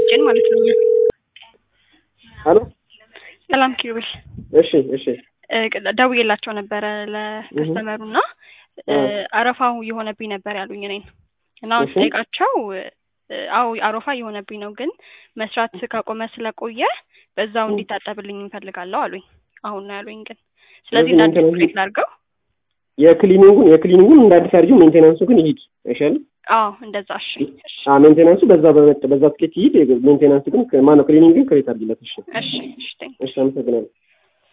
ጭን ማለት ነው። ሄሎ ሰላም ኪሩቤል እሺ እሺ እ ደውዬላቸው ነበረ ለከስተመሩ እና እ አረፋው የሆነብኝ ነበር ያሉኝ እኔን እና አሁን እሺ። ስጠይቃቸው እ አዎ አረፋ የሆነብኝ ነው፣ ግን መስራት ካቆመ ስለቆየ በዛው እንዲታጠብልኝ እንፈልጋለሁ አሉኝ። አሁን ነው ያሉኝ ግን ስለዚህ እንደ አዲስ ሜንቴናንስ ፕሌት ላድርገው። የክሊኒንጉን የክሊኒንጉን እንደ አዲስ አድርጊው፣ ሜንቴናንሱ ግን ይሂድ አይሻልም? አዎ እንደዛ እሺ እሺ አ ሜንቴናንሱ በዛ በመጣ በዛ ትኬት ይሂድ። ሜንቴናንሱ ግን ማነው ክሊኒንግ ግን ክሬት አድርጊለት። እሺ እሺ እሺ ቴንክ እሺ፣ አመሰግናለሁ።